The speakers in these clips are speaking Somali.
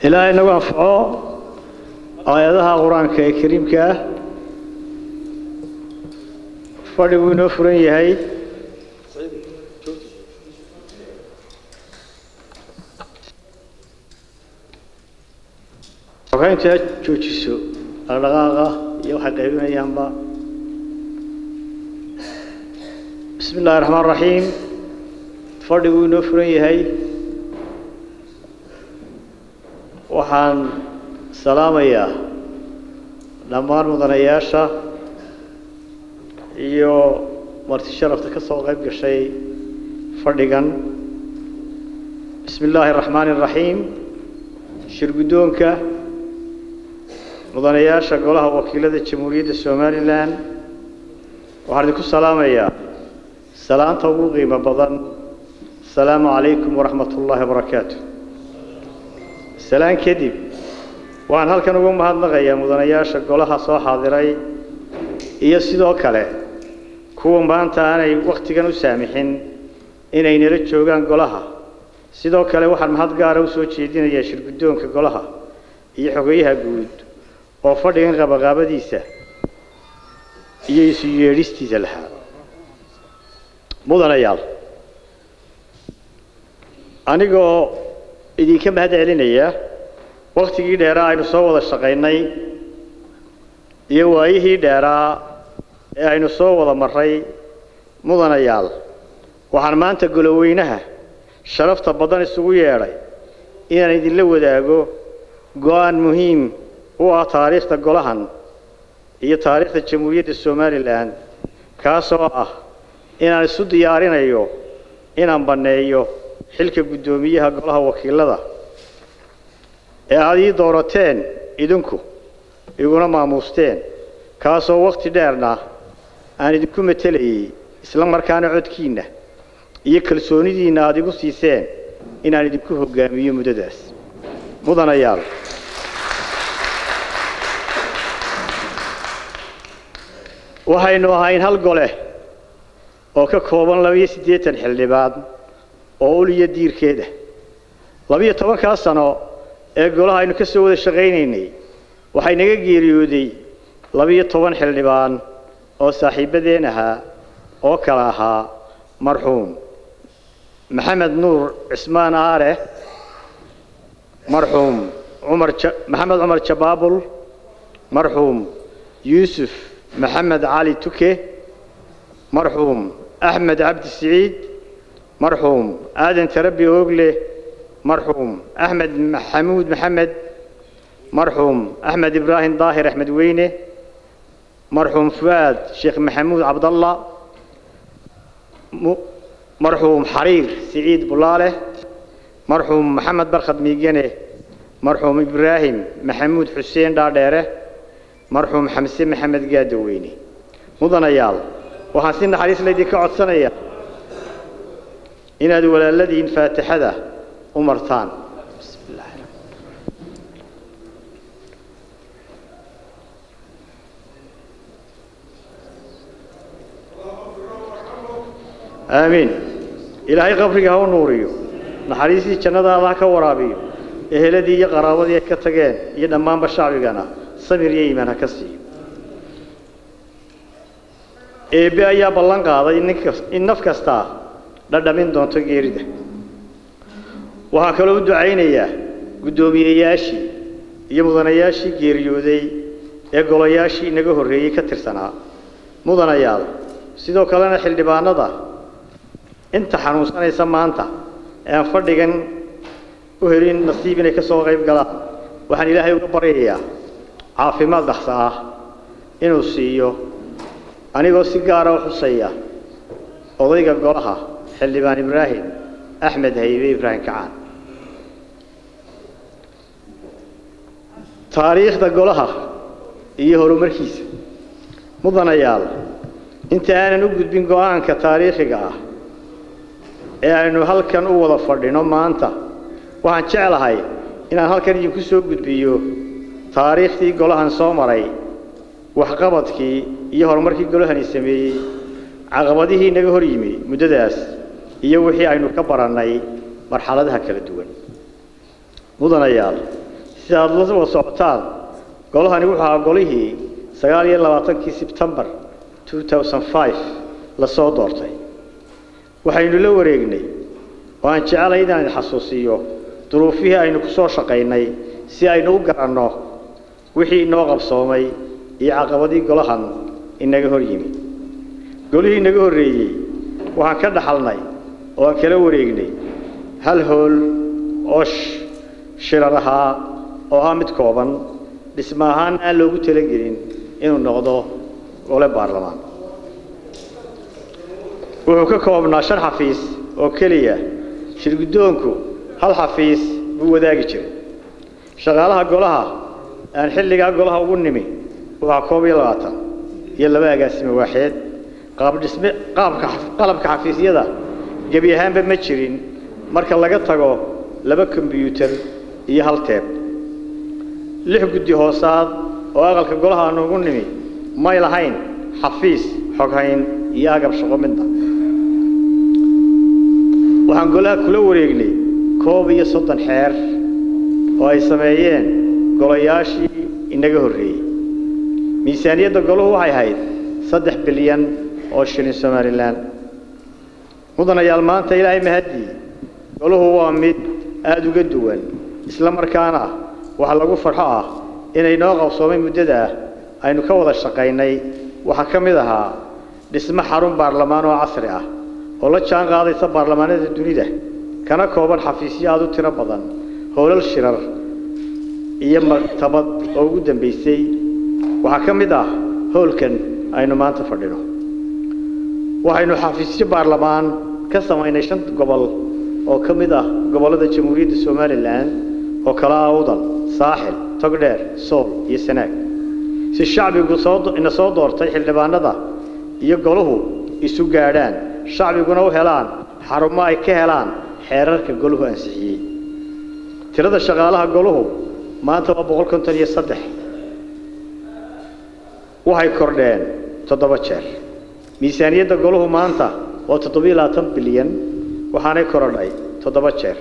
ilaahay nagu anfaco aayadaha qur-aanka ee kariimka ah fadhiguu inoo furan yahay xogeyntu ha joojiso dhaqdhaqaaqa iyo waxay qaybinayaanba bismi illaahi raxmaan raxiim fadhiguu inoo furan yahay waxaan salaamayaa dhammaan mudanayaasha iyo marti sharafta ka soo qayb gashay fadhigan bismi illaahi araxmaani araxiim shir guddoonka mudanayaasha golaha wakiilada jamhuuriyadda somalilan waxaan idinku salaamayaa salaanta ugu qiimo badan asalaamu calaykum waraxmat ullaahi wabarakaatu salaan kadib waxaan halkan ugu mahadnaqayaa mudanayaasha golaha soo xaadiray iyo sidoo kale kuwa maanta aanay wakhtigan u saamixin inay nala joogaan golaha sidoo kale waxaan mahad gaara u soo jeedinayaa shirguddoonka golaha iyo xogeyaha guud oo fadhigan qabaqaabadiisa iyo isu yeedhistiisa lahaa mudanayaal anigoo idinka mahad celinaya wakhtigii dheeraa aynu soo wada shaqaynay iyo waayihii dheeraa ee aynu soo wada marray mudanayaal waxaan maanta goloweynaha sharafta badan isugu yeedhay inaan idinla wadaago go-aan muhiim u ah taariikhda golahan iyo taariikhda jamhuuriyadda somalilan kaasoo ah inaan isu diyaarinayo inaan banneeyo xilka guddoomiyaha golaha wakiilada ee aada ii doorateen idinku iguna maamuusteen kaasoo wakhti dheerna aan idinku matelayay isla markaana codkiinna iyo kalsoonidiinna aada igu siiseen inaan idinku hoggaamiyo muddadaas mudanayaal waxaynu ahayn hal gole oo ka kooban labiyo siddeetan xildhibaan oo uliyo diirkeeda labiyo tobankaa sano ee golaha aynu ka soo wada shaqaynaynay waxay naga geeriyooday labiyo toban xildhibaan oo saaxiibbadeen ahaa oo kale ahaa marxuum maxamed nuur cismaan aare marxuum cumar maxamed cumar jabaabul marxuum yuusuf maxamed cali tuke marxuum axmed cabdi siciid marxuum aadan tarabi oogle marxuum axmed maxamuud maxamed marxuum axmed ibraahim daahir axmed weyne marxuum fuaad sheekh maxamuud cabdalla marxuum xariir siciid bulaale marxuum maxamed barkhad miigane marxuum ibraahim maxamuud xuseen dhaadheere marxuum xamse maxamed gaadaweyne mudanayaal waxaan si naxariis laydinka codsanayaa inaad walaaladiin faatixada u martaan aamiin ilaahay qabriga ha u nuuriyo naxariistii jannadaada ha ka waraabiyo eheladii iyo qaraabadii ay ka tageen iyo dhammaanba shacbigana samir iyo iimaan ha ka siiyo eebbe ayaa ballan qaaday in naf kastaa dhadhamin doonto geerida waxaan kaloo u ducaynayaa guddoomiyeyaashii iyo mudanayaashii geeriyooday ee golayaashii inaga horreeyey ka tirsanaa mudanayaal sidoo kalena xildhibaanada inta xanuunsanaysa maanta ee aan fadhigan u helin nasiib inay ka soo qayb galaan waxaan ilaahay uga baryayaa caafimaad dhaqsa ah inuu siiyo anigoo si gaara u xusaya odayga golaha xildhibaan ibraahim axmed haybe ibraahim kacaan taariikhda golaha iyo horumarkiisa mudanayaal inta aanan u gudbin go-aanka taariikhiga ah ee aynu halkan u wada fadhino maanta waxaan jeclahay inaan halkan idinku soo gudbiyo taariikhdii golahan soo maray waxqabadkii iyo horumarkii golahani sameeyey caqabadihii naga hor yimi muddadaas iyo wixii aynu ka barannay marxaladaha kala duwan mudanayaal sida aada la wada socotaan golahani wuxuu ahaa golihii sagaal iyo labaatankii sebtembar two thousand five lasoo doortay waxaynu la wareegnay oo aan jecelay inaan xasuusiiyo duruufihii aynu ku soo shaqaynay si aynu u garanno wixii inoo qabsoomay iyo caqabadii golahan inaga hor yimi golihii inaga horreeyey waxaan ka dhaxalnay oo aan kala wareegnay hal hool oo shirar ahaa oo ahaa mid kooban dhisma ahaan aan loogu talagelin inuu noqdo gole baarlamaan wuxuu ka koobnaa shan xafiis oo keliya shirguddoonku hal xafiis buu wadaagi jiray shaqaalaha golaha aan xilligaa golaha ugu nimi waxaa koob iyo labaatan iyo laba agaasime waaxeed qaabdhisme qaabka qalabka xafiisyada gebi ahaanba ma jirin marka laga tago laba kombyuutar iyo hal teeb lix guddi hoosaad oo aqalka golaha aanu ugu nimi may lahayn xafiis xoghayn iyo agab shaqo midna waxaan golaha kula wareegnay koob iyo soddon xeer oo ay sameeyeen golayaashii inaga horreeyey miisaaniyadda golahu waxay ahayd saddex bilyan oo shilin somalilan mudanayaal maanta ilaahay mahadii golahu waa mid aada uga duwan isla markaana waxa lagu farxo ah inay noo qabsoomay muddada ah aynu ka wada shaqaynay waxaa ka mid ahaa dhismo xarun baarlamaan oo casri ah oo la jaan qaadaysa baarlamaanada dunida kana kooban xafiisyo aada u tiro badan howlal shirar iyo maktabad oo ugu dambaysay waxaa ka mid ah howlkan aynu maanta fadhino waxaynu xafiisyo baarlamaan ka samaynay shan gobol oo ka mid ah gobollada jamhuuriyadda somalilan oo kala ah awdal saaxil togdheer sool iyo sanaag si shacbigu ina soo doortay xildhibaanada iyo golahu isu gaadhaan shacbiguna u helaan xarumo ay ka helaan xeerarka golahu ansixiyey tirada shaqaalaha golahu maanta waa boqol konton iyo saddex waxay kordheen toddoba jeer miisaaniyadda golahu maanta waa toddobiyo labaatan bilyan waxaanay korodhay toddoba jeer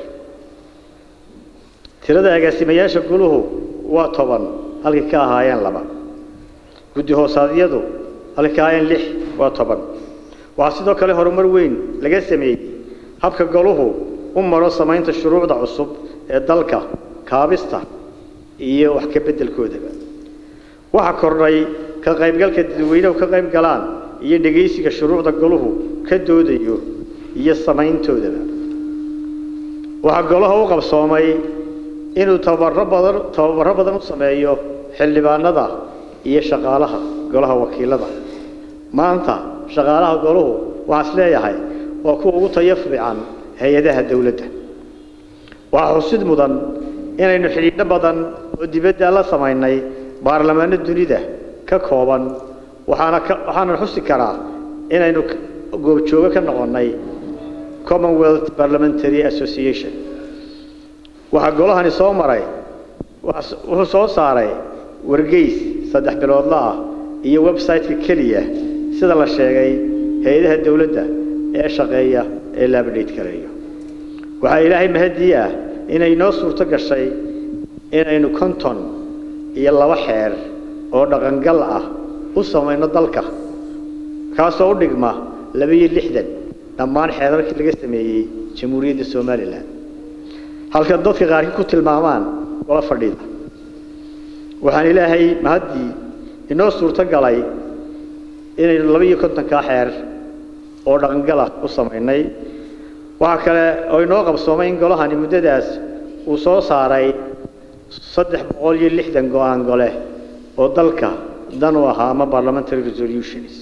tirada agaasimayaasha goluhu waa toban halkii ka ahaayeen laba guddi hoosaadyadu halkii ka ahaayeen lix waa toban waxaa sidoo kale horumar weyn laga sameeyey habka goluhu u maro samaynta shuruucda cusub ee dalka kaabista iyo wax ka beddelkoodaba waxaa kordhay ka qaybgalka dadweynehu ka qayb galaan iyo dhegaysiga shuruucda goluhu ka doodayo iyo samayntoodaba waxaa golaha u qabsoomay inuu tababaro badan tababaro badan u sameeyo xildhibaanada iyo shaqaalaha golaha wakiilada maanta shaqaalaha goluhu waxaa is leeyahay waa kuwa ugu tayo fiican hay-adaha dowladda waxaa xusid mudan inaynu xidhiidho badan oo dibadda la samaynay baarlamaano dunida ka kooban waxaana ka waxaana xusi karaa inaynu goobjoogo ka noqonnay commonwealth parliamentary association waxaa golahani soo maray wuxuu soo saaray wargeys saddex biloodla ah iyo website-ka keliya sida la sheegay hay-adaha dowladda ee shaqeeya ee laabadhayd kaleeyo waxaa ilaahay mahadii ah inay noo suurto gashay inaynu konton iyo laba xeer oo dhaqangal ah u samayno dalka kaasoo u dhigma laba-iyo lixdan dhammaan xeerarkii laga sameeyey jamhuuriyadda somalilan halka dadka qaarkii ku tilmaamaan gola fadhida waxaan ilaahay mahaddii inoo suurto galay inaynu laba-iyo kontonkaa xeer oo dhaqangala u samaynay waxaa kale oo inoo qabsoomay in golahani muddadaas uu soo saaray saddex boqol iyo lixdan go-aan gole oo dalka dan u ahaa ama parliamentary resolutions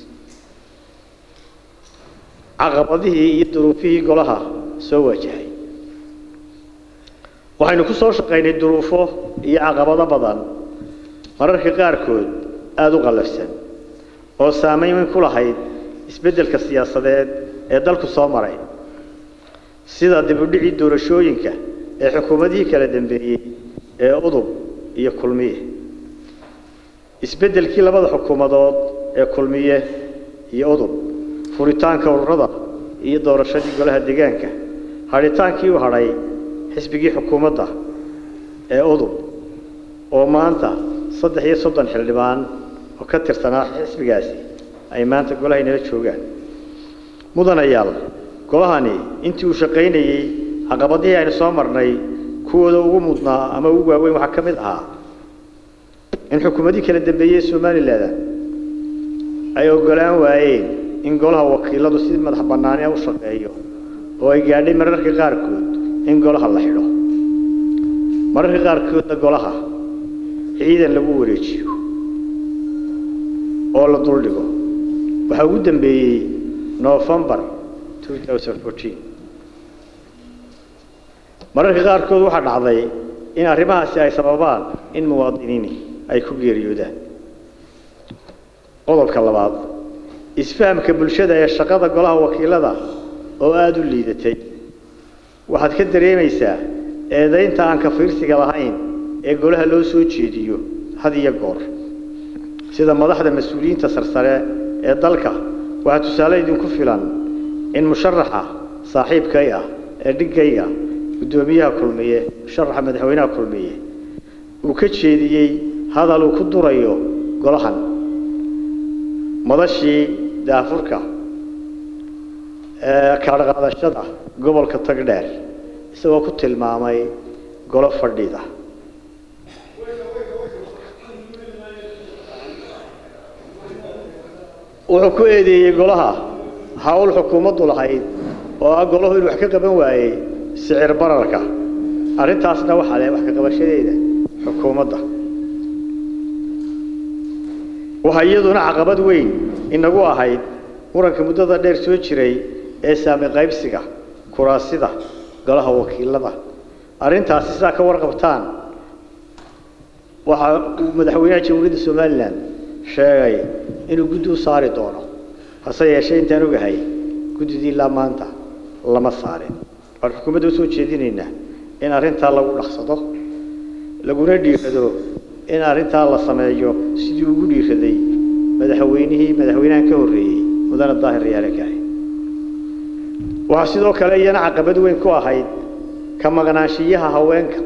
caqabadihii iyo duruufihii golaha soo waajahay waxaynu ku soo shaqaynay duruufo iyo caqabado badan mararka qaarkood aada u qallafsan oo saameyn ku lahayd isbeddelka siyaasadeed ee dalku soo maray sida dibudhicii doorashooyinka ee xukuumadihii kala dambeeyey ee udub iyo kulmiye isbeddelkii labada xukuumadood ee kulmiye iyo udub furitaanka ururada iyo doorashadii golaha deegaanka hadhitaankii u hadhay xisbigii xukuumadda ee udub oo maanta saddex iyo soddon xildhibaan oo ka tirsanaa xisbigaasi ay maanta golaha inala joogaan mudanayaal golahani intii uu shaqaynayey caqabadihii aynu soo marnay kuwooda ugu mudnaa ama ugu waaweyn waxaa ka mid ahaa in xukuumadii kala dambeeyey somalilan ay ogolaan waayeen in golaha wakiiladu si madax bannaani u shaqeeyo oo ay gaadhay mararka qaarkood in golaha la xidho mararka qaarkoodna golaha ciidan lagu wareejiyo oo la duldhigo waxaa ugu dambeeyey novembar mararka qaarkood waxaa dhacday in arrimahaasi ay sababaan in muwaadiniini ay ku geeriyoodaan qodobka labaad isfahamka bulshada ee shaqada golaha wakiilada oo aada u liidatay waxaad ka dareemaysaa eedaynta aan ka fiirsiga lahayn ee golaha loo soo jeediyo had iyo goor sida madaxda mas-uuliyiinta sarsare ee dalka waxaa tusaale idinku filan in musharaxa saaxiibkay ah ee dhigayga guddoomiyaha kulmiye musharaxa madaxweynaha kulmiye uu ka jeediyey hadal uu ku durayo golahan madashii daafurka ee kaadhqaadashada gobolka tagdheer isagoo ku tilmaamay golo fadhida wuxuu ku eedeeyey golaha hawl xukuumaddu lahayd oo ah golahu inuu wax ka qaban waayey sicir bararka arrintaasna waxaa leh wax ka qabashadeeda xukuumadda waxaa iyaduna caqabad weyn inagu ahayd muranka muddada dheer soo jiray ee saami qaybsiga kuraasida golaha wakiilada arrintaasi sidaa ka warqabtaan waxa uu madaxweynaha jamhuuriyadda somalilan sheegay inuu guddi u saari doono hase yeeshee intaan ogahay guddidii ilaa maanta lama saarin waxaan xukuumadda usoo jeedinaynaa in arrintaa lagu dhaqsado laguna dhiirado in arrintaa la sameeyo sidii ugu dhiiraday madaxweynihii madaxweynahan ka horreeyey mudane daahir riyaale kahay waxaa sidoo kale iyana caqabad weyn ku ahayd ka maqnaanshiyaha haweenka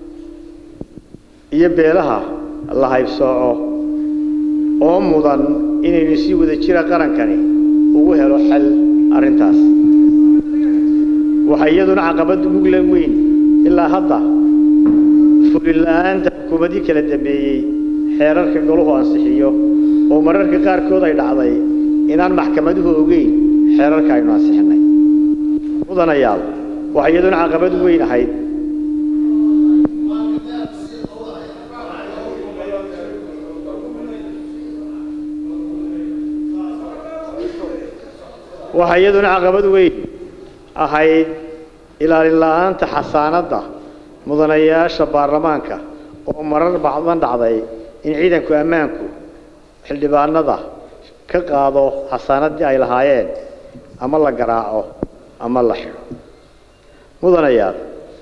iyo beelaha la haybsooco oo mudan inaynu si wada jira qarankani ugu helo xal arrintaas waxaa iyaduna caqabad mugla weyn ilaa hadda fulin la-aanta xukuumadii kala dambeeyey xeerarka goluhu ansixiyo oo mararka qaarkood ay dhacday inaan maxkamaduhu ogeyn xeerarka aynu ansixinay mudanayaal waxaa iyaduna caqabad weyn ahayd waxaa iyaduna caqabad weyn ahayd ilaalin la-aanta xasaanadda mudanayaasha baarlamaanka oo marar bacdan dhacday in ciidanku ammaanku xildhibaanada ka qaado xasaanaddii ay lahaayeen ama la garaaco ama la xidho mudanayaal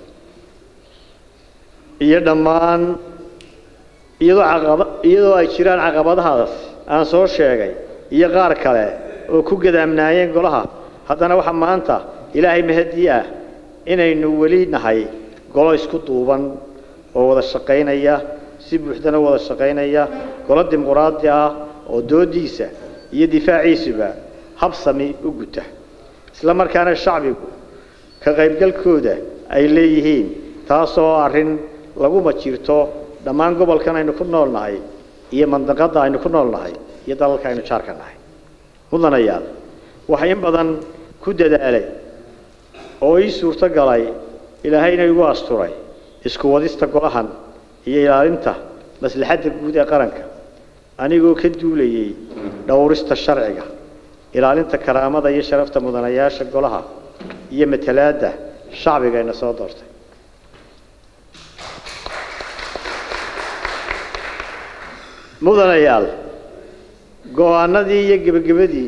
iyo dhammaan iyadoo caqaba iyadoo ay jiraan caqabadahaas aan soo sheegay iyo qaar kale oo ku gadaamnaayeen golaha haddana waxaa maanta ilaahay mahadii ah inaynu weli nahay golo isku duuban oo wada shaqaynaya si buuxdana wada shaqaynaya golo dimuquraadi ah oo doodiisa iyo difaaciisuba habsami u guta isla markaana shacbigu ka qaybgalkooda ay leeyihiin taasoo arrin laguma jirto dhammaan gobolkan aynu ku nool nahay iyo mandaqadda aynu ku nool nahay iyo dalalka aynu jaarka nahay mudanayaal waxaa in badan ku dadaalay oo ii suurto galay ilaahayna igu asturay isku wadista golahan iyo ilaalinta maslaxadda guud ee qaranka anigoo ka duulayay dhowrista sharciga ilaalinta karaamada iyo sharafta mudanayaasha golaha iyo matalaadda shacbigayna soo doortay mudanayaal go-aanadii iyo gebagabadii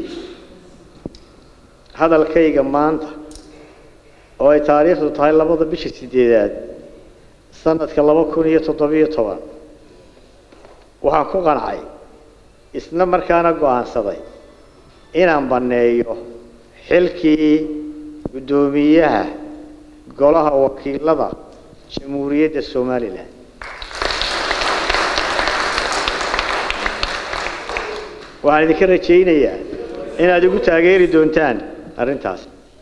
hadalkayga maanta oo ay taariikhdu tahay labada bisha sideedaad sanadka laba kun iyo toddobiyo toban waxaan ku qancay isla markaana go-aansaday inaan banneeyo xilkii guddoomiyaha golaha wakiilada jamhuuriyadda somalilan waxaan idinka rajaynayaa inaad igu taageeri doontaan arrintaas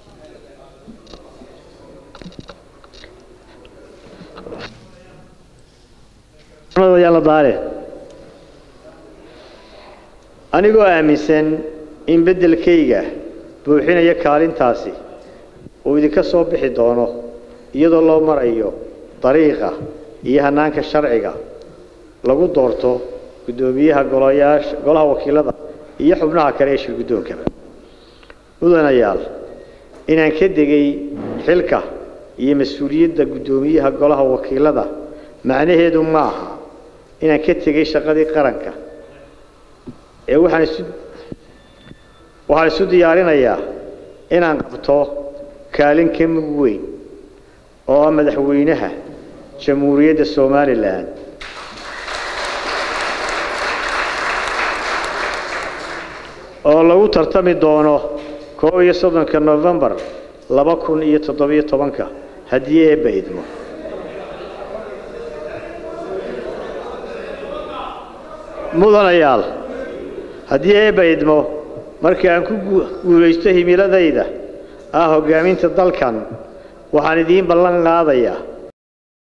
anigoo aaminsan in beddelkayga buuxinaya kaalintaasi uu idinka soo bixi doono iyadoo loo marayo dariiqa iyo hannaanka sharciga lagu doorto guddoomiyaha golayaasha golaha wakiilada iyo xubnaha kale ee shir guddoonkaba mudanayaal inaan ka degay xilka iyo mas-uuliyadda guddoomiyaha golaha wakiilada macnaheedu ma aha inaan ka tegay shaqadii qaranka ee waxaan isu waxaan isu diyaarinayaa inaan qabto kaalin ka mug weyn oo ah madaxweynaha jamhuuriyadda somalilan oo lagu tartami doono koob iyo soddonka novembar laba kun iyo toddobiyo tobanka haddii eebba idmo mudanayaal haddii eebba idmo markii aan ku guulaysto himiladayda ah hoggaaminta dalkan waxaan idiin ballan qaadayaa